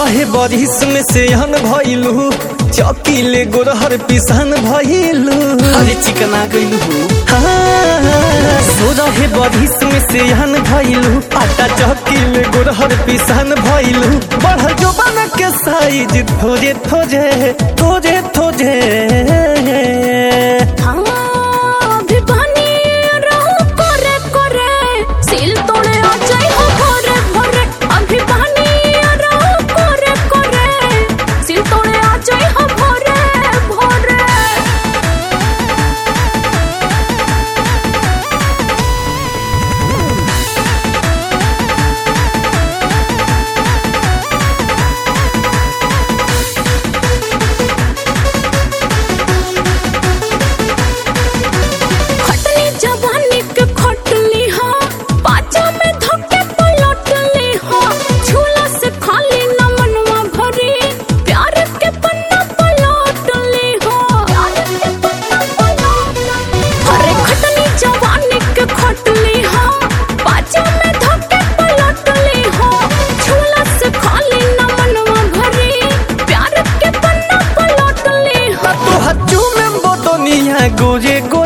रहे बरिस में से हन भइलू चौकीले गोरहर पिसान भइलू अरे चिकना गइलू सो रहे बरिस में से हन भइलू आटा चौकीले गोरहर पिसान भइलू बढ़ जो बन के साइज थोजे थोजे थोजे थोजे हाँ, अभी बनी रहू करे करे, सिल तोड़े आ जाई हो भोरे भोरे। अभी बनी रहू करे करे, सिल तोड़े आ जाई हो भोरे भोरे। खटनी जवानी के खटली हा पाचा में धक्के पलटली हा झूला से खाली न मनवा भरी प्यार के पन्ना पलटली हा अरे खटनी जवानी के खटली हा पाचा में धक्के पलटली हा झूला से खाली न मनवा भरी प्यार के पन्ना पलटली हा तोहर चूमे बोतनिया गोरे